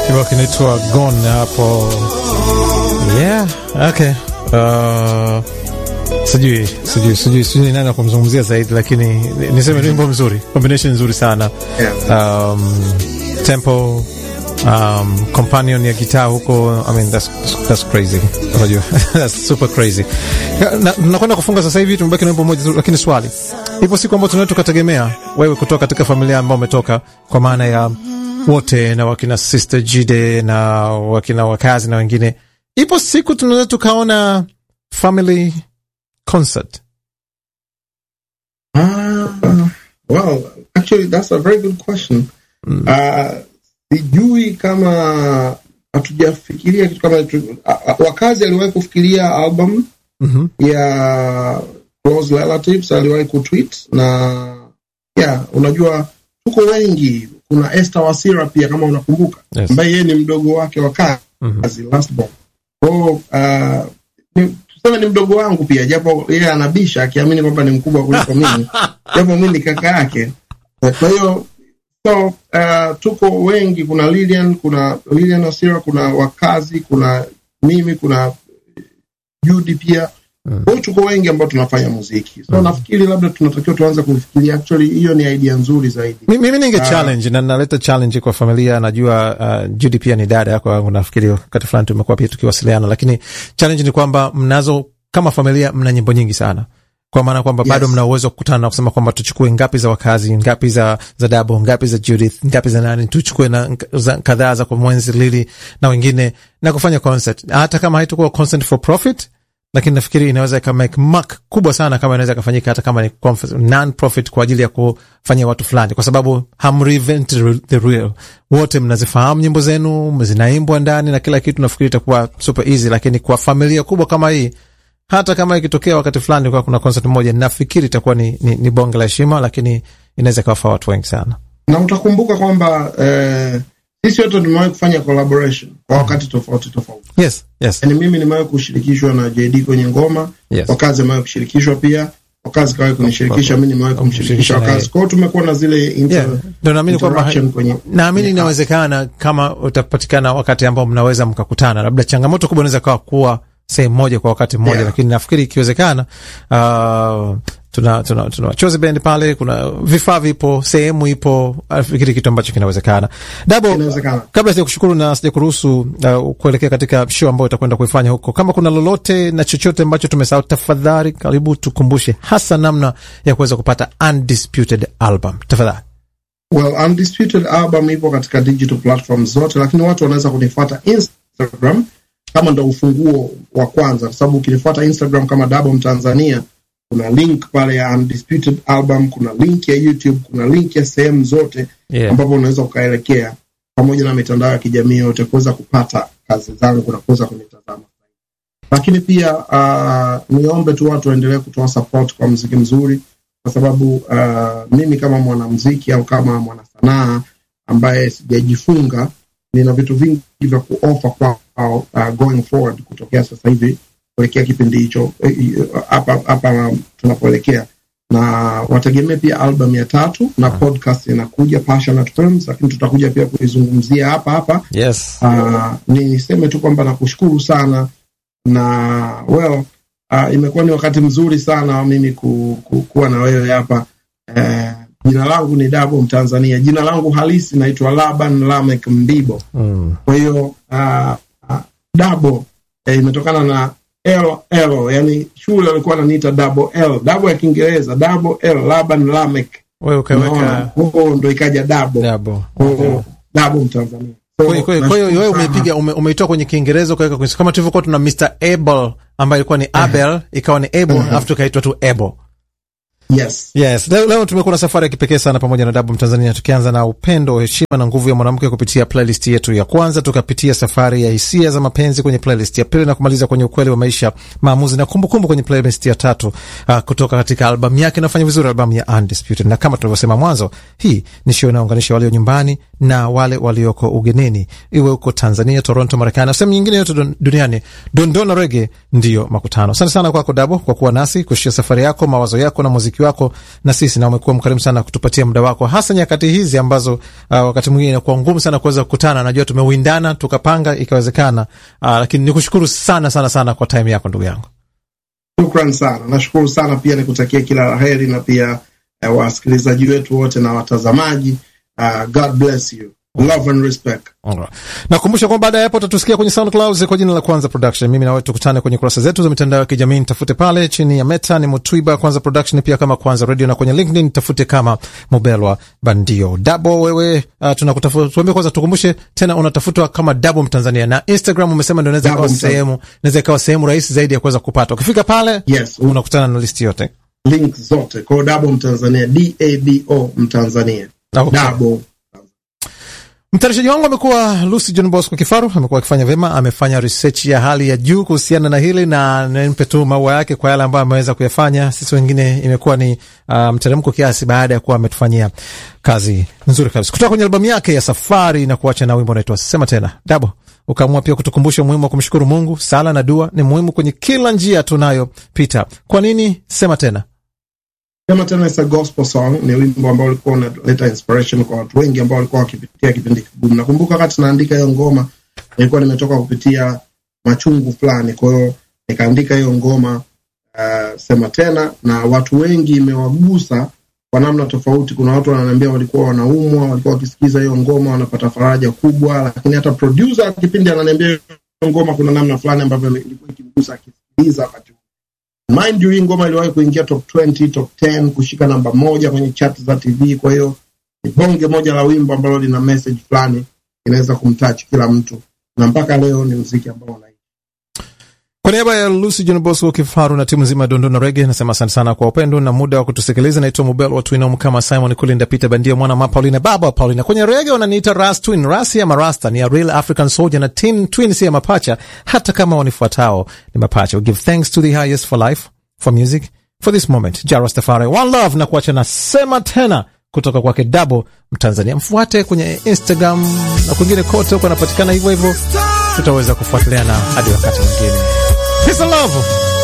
kibao kinaitwa Gone hapo. Yeah, okay. Uh, sijui sijui sijui sijui nani kumzungumzia zaidi, lakini niseme ni wimbo mzuri, combination nzuri sana um, tempo um, companion ya gitaa huko, I mean that's, that's crazy, unajua that's super crazy. Nakwenda na kufunga sasa hivi, tumebaki na wimbo mmoja, lakini swali, ipo siku ambayo tunaweza tukategemea wewe kutoka katika familia ambayo umetoka, kwa maana ya wote na wakina Sister Jide na wakina wakazi na wengine, ipo siku tunaweza tukaona family concert? Uh, well, actually that's a very good question. Mm. Uh, sijui kama hatujafikiria kitu kama uh, wakazi aliwahi kufikiria album mm -hmm. ya close relatives aliwahi kutweet na yeah, unajua tuko wengi kuna Esther Wasira pia kama unakumbuka, Yes. ambaye yeye ni mdogo wake wa kazi Mhm. last born. Kwa uh, ni, tuseme ni mdogo wangu pia, japo yeye anabisha akiamini kwamba ni mkubwa kuliko mimi, japo mimi ni kaka yake. Kwa hiyo so uh, tuko wengi, kuna Lilian, kuna Lilian Wasira, kuna wakazi, kuna mimi, kuna Judy pia Mm. kwa hiyo tuko wengi ambao tunafanya muziki so nafikiri labda tunatakiwa tuanze kufikiria actually hiyo ni idea nzuri zaidi Mi- mimi ninge challenge na naleta challenge kwa familia. Najua uh, Judy pia ni dada yako wangu, nafikiri wakati fulani tumekuwa pia tukiwasiliana, lakini challenge ni kwamba mnazo kama familia, mna nyimbo nyingi sana kwa maana kwamba Yes. bado mna uwezo wa kukutana na kusema kwamba tuchukue ngapi za wakazi, ngapi za za Dabo, ngapi za Judith, ngapi za nani, tuchukue na nk- za- kadhaa za kwa mwenzi Lili na wengine na kufanya concert, hata kama haitakuwa concert for profit lakini nafikiri inaweza ika make mark kubwa sana kama inaweza ikafanyika hata kama ni conf- non-profit kwa ajili ya kufanyia watu fulani, kwa sababu hamreinvent the real. Wote mnazifahamu nyimbo zenu, zinaimbwa ndani na kila kitu, nafikiri itakuwa super easy. Lakini kwa familia kubwa kama hii, hata kama ikitokea wakati fulani kwa kuna concert moja, nafikiri itakuwa ni, ni, ni bonge la heshima, lakini inaweza ikawafaa watu wengi sana. na utakumbuka kwamba eh, sisi wote tumewahi kufanya collaboration kwa wakati tofauti tofauti Yes, yes, yani mimi nimewahi kushirikishwa na JD kwenye ngoma yes. wakazi amewahi kushirikishwa pia wakazi kawahi kunishirikisha mi nimewahi kumshirikisha Kumshirikisha na wakazi yeye. kwao tumekuwa na zile inter, Yeah, ndio naamini kwamba interaction kwenye naamini inawezekana kama utapatikana wakati ambao mnaweza mkakutana. Labda changamoto kubwa inaweza kawa kuwa sehemu moja kwa wakati mmoja, Yeah. lakini nafikiri ikiwezekana, uh, tuna tuna tuna chozi bendi pale, kuna vifaa vipo, sehemu ipo, nafikiri kitu ambacho kinawezekana. Dabo, Inawezekana. kabla sija kushukuru na sija kuruhusu uh, kuelekea katika show ambayo utakwenda kuifanya huko, kama kuna lolote na chochote ambacho tumesahau, tafadhali karibu tukumbushe, hasa namna ya kuweza kupata undisputed album, tafadhali. Well, Undisputed album ipo katika digital platforms zote, lakini watu wanaweza kunifuata Instagram kama ndo ufunguo wa kwanza, kwa sababu ukinifuata Instagram kama Dabo Mtanzania, kuna link pale ya Undisputed album, kuna link ya YouTube, kuna link ya sehemu zote Yeah. ambapo unaweza ukaelekea, pamoja na mitandao ya kijamii yote kuweza kupata kazi zangu na kuweza kunitazama. Lakini pia uh, niombe tu watu waendelee kutoa support kwa mziki mzuri kwa sababu uh, mimi kama mwanamziki au kama mwanasanaa ambaye sijajifunga nina vitu vingi vya kuofa kwao uh, going forward kutokea sasa hivi kuelekea kipindi hicho eh, eh, hapa hapa tunapoelekea na wategemee pia album ya tatu na podcast inakuja Passionate Films, lakini tutakuja pia kuizungumzia hapa hapa Yes. Uh, niseme tu kwamba nakushukuru sana na well, uh, imekuwa ni wakati mzuri sana wa mimi ku, ku, kuwa na wewe hapa uh, jina langu ni Dabo Mtanzania. Jina langu halisi naitwa Laban Lamek Mbibo. Mm. Kwa hiyo uh, uh, Dabo eh, imetokana na L L, yani shule walikuwa wananiita Dabo L, Dabo ya Kiingereza, Dabo L, Laban Lamek. Wewe Unaona, ukaweka Kwa hiyo ndo ikaja Dabo. dabo. Kwa hiyo Dabo Mtanzania. So, Kwa hiyo- kwa hiyo- kwa hiyo wewe nashukuru sana. umeipiga ume, umeitoa kwenye Kiingereza ukaweka kwenye kama tulivyokuwa tuna Mr Abel ambaye ilikuwa ni Abel ikawa ni Abel alafu tukaitwa tu Abel. Yes. Yes, leo, leo tumekuwa na safari ya kipekee sana pamoja na Dabu Mtanzania, tukianza na upendo, heshima na nguvu ya mwanamke kupitia playlist yetu ya kwanza, tukapitia safari ya hisia za mapenzi kwenye playlist ya pili na kumaliza kwenye ukweli wa maisha, maamuzi na kumbukumbu kumbu kwenye playlist ya tatu, uh, kutoka katika albamu yake inafanya vizuri, albamu ya Undisputed. Na kama tulivyosema mwanzo, hii ni show inayounganisha walio nyumbani na wale walioko ugenini, iwe huko Tanzania, Toronto, Marekani na sehemu nyingine yote duniani. Dondona Rege ndiyo makutano. Asante sana kwako Dabo kwa kuwa nasi kushia safari yako, mawazo yako na muziki wako na sisi, na umekuwa mkarimu sana kutupatia muda wako, hasa nyakati hizi ambazo uh, wakati mwingine inakuwa ngumu sana kuweza kukutana. Najua tumewindana tukapanga ikawezekana, uh, lakini nikushukuru sana sana sana kwa time yako ndugu yangu. Shukran sana, nashukuru sana pia, nikutakia kila la heri na pia uh, wasikilizaji wetu wote na watazamaji uh, God bless you. Love and respect. Alright. Nakumbusha kwamba baada ya hapo utatusikia kwenye SoundCloud kwa jina la Kwanza Production. Mimi na wewe tukutane kwenye kurasa zetu za mitandao ya kijamii, nitafute pale chini ya Meta ni Mutwiba Kwanza Production, pia kama Kwanza Radio, na kwenye LinkedIn nitafute kama Mubelwa Bandio. Dabo wewe, uh, tunakutafuta. Tuambie kwanza, tukumbushe tena unatafutwa kama Dabo Mtanzania, na Instagram umesema ndio inaweza ikawa sehemu, inaweza ikawa sehemu rahisi zaidi ya kuweza kupata. Ukifika pale, Yes, unakutana na listi yote. link zote kwa Dabo Mtanzania, D A B O Mtanzania. Okay. Dabo Mtayarishaji wangu amekuwa Lucy John Bosco Kifaru, amekuwa akifanya vyema, amefanya research ya hali ya juu kuhusiana na hili, na nimpe tu maua yake kwa yale ambayo ameweza kuyafanya. Sisi wengine imekuwa ni uh, mteremko kiasi, baada ya kuwa ametufanyia kazi nzuri kabisa. Kutoka kwenye albamu yake ya Safari na kuacha na wimbo unaitwa Sema Tena. Dabo ukaamua pia kutukumbusha umuhimu wa kumshukuru Mungu. Sala na dua ni muhimu kwenye kila njia tunayopita. Kwa nini Sema Tena? Sema Tena is a gospel song, ni wimbo ambao ulikuwa unaleta inspiration kwa watu wengi ambao walikuwa wakipitia kipindi kigumu. Nakumbuka wakati naandika hiyo ngoma, nilikuwa nimetoka kupitia machungu fulani, kwa hiyo nikaandika hiyo ngoma uh, Sema Tena, na watu wengi imewagusa kwa namna tofauti. Kuna watu wananiambia walikuwa wanaumwa, walikuwa wakisikiza hiyo ngoma wanapata faraja kubwa, lakini hata producer kipindi ananiambia hiyo ngoma kuna namna fulani ambavyo ilikuwa ikimgusa akisikiliza wakati Mind you, hii ngoma iliwahi kuingia top 20, top 10, kushika namba moja kwenye chat za TV. Kwa hiyo ni bonge moja la wimbo ambalo lina message fulani inaweza kumtouch kila mtu, na mpaka leo ni muziki ambao una Kwa niaba ya Lucy John Bosco Kifaru na timu nzima ya Dondona Rege nasema asante sana kwa upendo na muda wa kutusikiliza. Naitwa Mubel wa Twin kama Simon Kulinda Peter Bandia mwana ma Paulina baba wa Paulina. Kwenye rege wananiita Ras Twin. Ras ya marasta ni a real African soldier na tin twin si ya mapacha, hata kama wanifuatao ni mapacha. We give thanks to the highest for life, for music, for this moment. Ja Rastafari, one love na kuacha na sema tena kutoka kwake Dabo Mtanzania. Mfuate kwenye Instagram na kwingine kote huko anapatikana hivyo hivyo, tutaweza kufuatiliana hadi wakati mwingine. Peace and love.